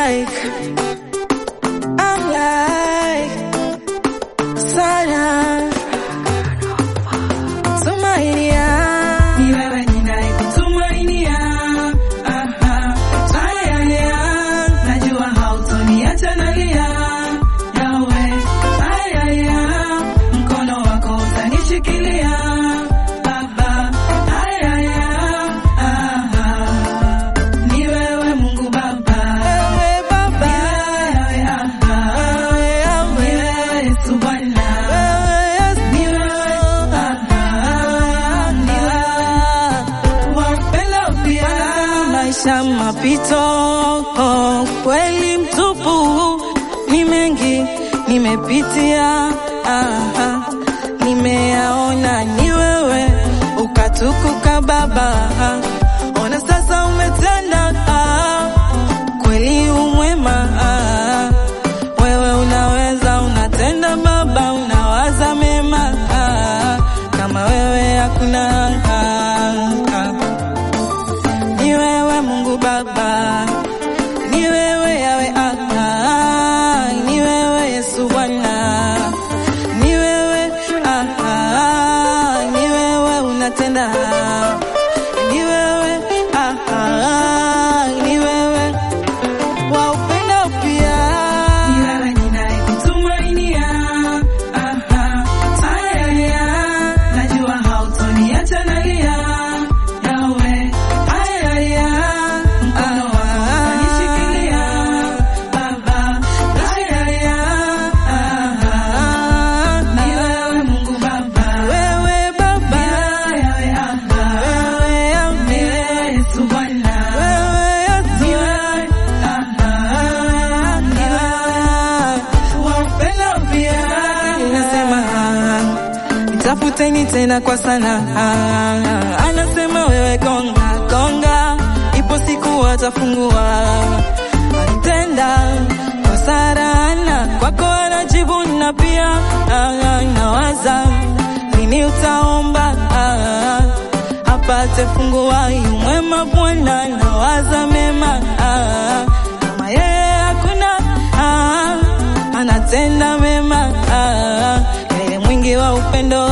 like, I like sana Tumainia Ni wewe ninayekutumainia. Aha. Ayaya. Najua hautoniacha nalia. Yawe. Ayaya. Mkono wako utanishikilia. Baba. Ayaya. Aha. Ni wewe Mungu Baba. wewe Baba, Ni wewe, aha. wewe Ni Yahweh, wewe Yesu Bwana. wewe Yesu, Ni wewe, aha. Ni wewe. Wapenda pia. maisha mapito, kweli mtupu, ni mengi nimepitia, aha, nimeyaona ni wewe ukatukuka Baba, ona sasa umetenda, ah, kweli umwema, ah, wewe unaweza, unatenda Baba, unawaza mema, ah, kama wewe hakuna ah, ah. Ni wewe Mungu Baba, ni wewe Yawe ah, ah, ni wewe Yesu Bwana, ni wewe ah, ah, ni wewe unatenda, ni wewe ah, ah, ni wewe wa upendo pia. Ni wewe ninayekutumainia. Aha. Ayaya. Najua hautoniacha nalia. Yawe. Ayaya. Mkono wako utanishikilia. Baba. Ayaya. Aha. Ni wewe Mungu Baba. Wewe Baba, Ni wewe Yawe. Aha. wewe Ni Yahweh, wewe Yesu Bwana. wewe Yesu, Ni wewe. Aha. Ni wewe. Wapenda pia. Nasema nitafuteni tena kwa sana, anasema wewe gonga gonga, ipo siku watafungua. Alitenda kwa Sarana, kwako anajibu na pia ah, nawaza lini utaomba ah, apate fungua mwema Bwana, nawaza mema ah, kama yeye hakuna ah, anatenda mema ah, yeye mwingi wa upendo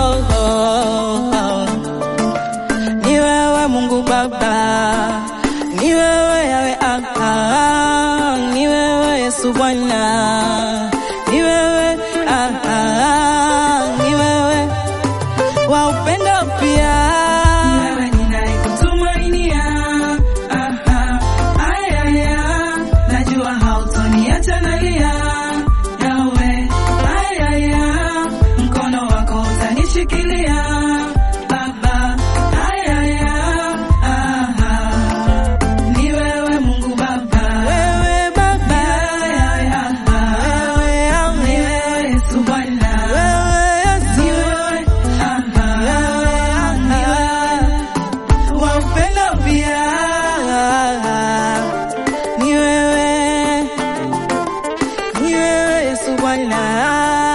ni wewe Mungu Baba, ni wewe Yawe ah, ah, ni wewe Yesu Bwana, ni wewe ah, ah, ni wewe wa upendo pia. Ni wewe ninayekutumainia. Aha. Ayaya. Najua hautoniacha nalia. Yawe. Ayaya. Mkono wako utanishikilia. Baba. Ayaya. Aha. Ni wewe Mungu Baba. Wewe Baba, Yawe. Aha. wewe Yahweh, Ni wewe Yesu Bwana. wewe Yesu, Ni wewe. Aha. Ni wewe. wa upendo pia. Ni wewe, ni wewe Yesu Bwana.